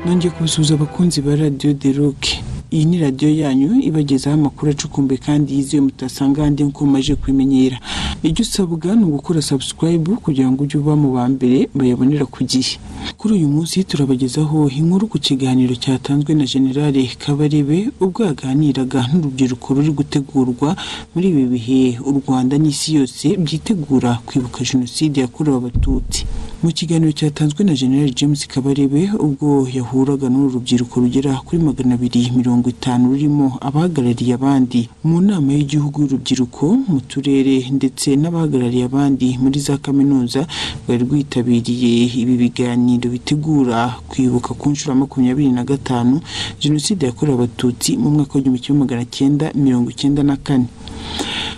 nanjye kubasuhuza abakunzi ba radiyo de roke iyi ni radiyo yanyu ibagezaho amakuru acukumbuye kandi yizewe mutasanga ahandi nk'uko mumaze kubimenyera icyo usabwa ni ugukora sabusikarayibu kugira ngo ujye uba mu ba mbere bayabonera ku gihe kuri uyu munsi turabagezaho inkuru ku kiganiro cyatanzwe na generale kabarebe ubwo yaganiraga n'urubyiruko ruri gutegurwa muri ibi bihe u rwanda n'isi yose byitegura kwibuka jenoside yakorewe abatutsi mu kiganiro cyatanzwe na generale james kabarebe ubwo yahuraga n'uru rubyiruko rugera kuri magana abiri mirongo itanu rurimo abahagarariye abandi mu nama y'igihugu y'urubyiruko mu turere ndetse n'abahagarariye abandi muri za kaminuza rwari rwitabiriye ibi biganiro bitegura kwibuka ku nshuro ya makumyabiri na gatanu jenoside yakorewe abatutsi mu mwaka w'igihumbi kimwe magana cyenda mirongo icyenda na kane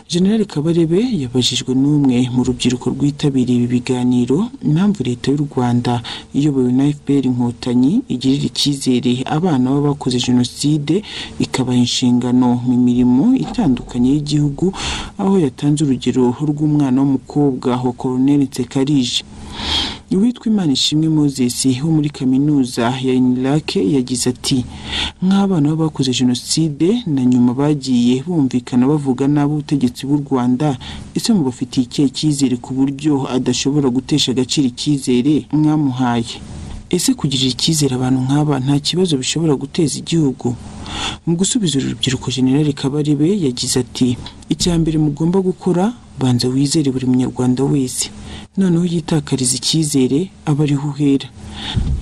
General Kabarebe yabajijwe n'umwe mu rubyiruko rwitabiriye ibi biganiro impamvu leta y'u Rwanda iyobowe na FPR Inkotanyi igirira icyizere abana b'abakoze jenoside ikabaha inshingano mu mirimo itandukanye y'igihugu aho yatanze urugero rw'umwana w'umukobwa wa Colonel Nsekarije uwitwa imana ishimwe moses wo muri kaminuza ya inirake yagize ati nk'abana b'abakoze jenoside na nyuma bagiye bumvikana bavuga nabi ubutegetsi bw'u rwanda ese mubafitiye ikihe cyizere ku buryo adashobora gutesha agaciro icyizere mwamuhaye ese kugirira icyizere abantu nk'aba nta kibazo bishobora guteza igihugu mu gusubiza uru rubyiruko generale kabarebe yagize ati icya mbere mugomba gukora banza wizere buri munyarwanda wese noneho yitakariza icyizere aba ariho uhera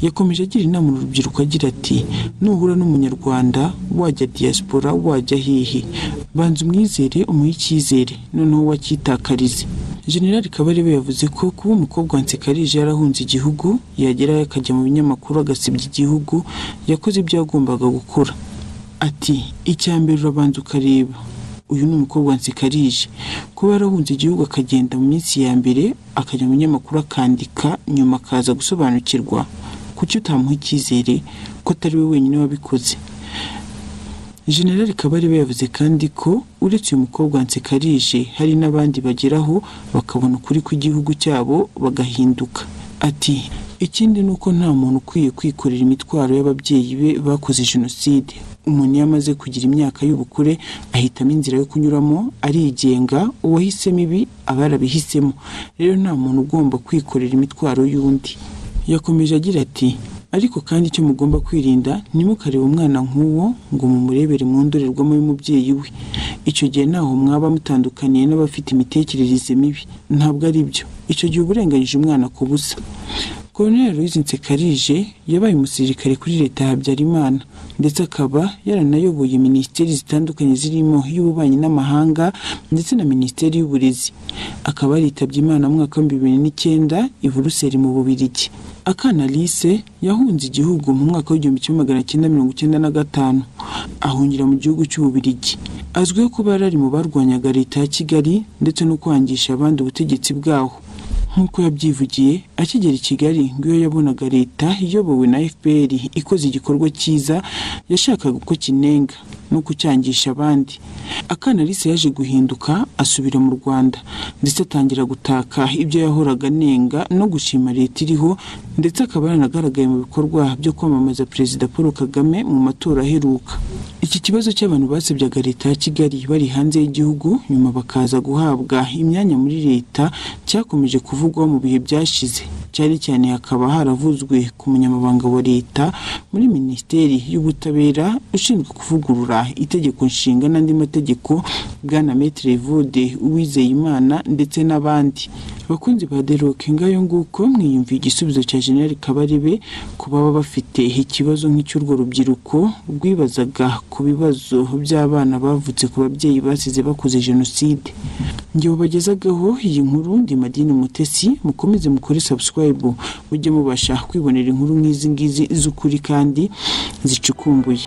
yakomeje agira inama urubyiruko agira ati nuhura n'umunyarwanda wajya diaspora wajya hehe banza umwizere umuhe icyizere noneho wakitakarize generali kabarebe yavuze ko kuba umukobwa wa nsekarije yarahunze igihugu yagerayo akajya mu binyamakuru agasebya igihugu yakoze ibyo yagombaga gukora ati icya mbere urabanza ukareba uyu ni umukobwa nsikarije kuba yarahunze igihugu akagenda mu minsi ya mbere akajya mu binyamakuru akandika nyuma akaza gusobanukirwa kuki utamuha icyizere ko atari we wenyine wabikoze generali kabarebe yavuze kandi ko uretse uyu mukobwa nsikarije hari n'abandi bageraho bakabona ukuri kw'igihugu cyabo bagahinduka ati ikindi ni uko nta muntu ukwiye kwikorera imitwaro y'ababyeyi be bakoze jenoside umuntu iyo amaze kugira imyaka y'ubukure ahitamo inzira yo kunyuramo arigenga uwahisemo ibi aba yarabihisemo rero nta muntu ugomba kwikorera imitwaro y'undi yakomeje agira ati ariko kandi icyo mugomba kwirinda ntimukarebe umwana nk'uwo ngo mumurebere mu ndorerwamo y'umubyeyi we icyo gihe ntaho mwaba mutandukaniye n'abafite imitekerereze mibi ntabwo ari byo icyo gihe uba urenganyije umwana ku busa Colonel Louise Nsekarije yabaye umusirikare kuri leta ya Habyarimana ndetse akaba yaranayoboye minisiteri zitandukanye zirimo iy'ububanyi n'amahanga ndetse na minisiteri y'uburezi akaba yaritabye imana mu mwaka w'ibihumbi bibiri n'icyenda i Buruseli mu Bubiligi akana Alice yahunze igihugu mu mwaka w'igihumbi kimwe magana cyenda mirongo icyenda na gatanu ahungira mu gihugu cy'ububiligi azwiho kuba yarari mu barwanyaga leta ya Kigali ndetse no kwangisha abandi ubutegetsi bwaho nk'uko yabyivugiye akigera i kigali ngo iyo yabonaga leta iyobowe na fpr ikoze igikorwa cyiza yashakaga uko kinenga no kucyangisha abandi akana Alice yaje guhinduka asubira mu rwanda ndetse atangira gutaka ibyo yahoraga anenga no gushima leta iriho ndetse akaba yaranagaragaye mu bikorwa byo kwamamaza perezida paul kagame mu matora aheruka iki kibazo cy'abantu basebyaga leta ya kigali bari hanze y'igihugu nyuma bakaza guhabwa imyanya muri leta cyakomeje kuvugwaho mu bihe byashize cyane cyane hakaba haravuzwe ku munyamabanga wa leta muri minisiteri y'ubutabera ushinzwe kuvugurura itegeko nshinga n'andi mategeko bwana metre vode uwizeyimana ndetse n'abandi abakunzi ba deroke ngayo nguko mwiyumviye igisubizo cya generali kabarebe ku baba bafite ikibazo nk'icy'urwo rubyiruko rwibazaga ku bibazo by'abana bavutse ku babyeyi basize bakoze jenoside njye babagezagaho iyi nkuru ndi madini mutesi mukomeze mukore sabusikarayibu mujye mubasha kwibonera inkuru nk'izi ngizi z'ukuri kandi zicukumbuye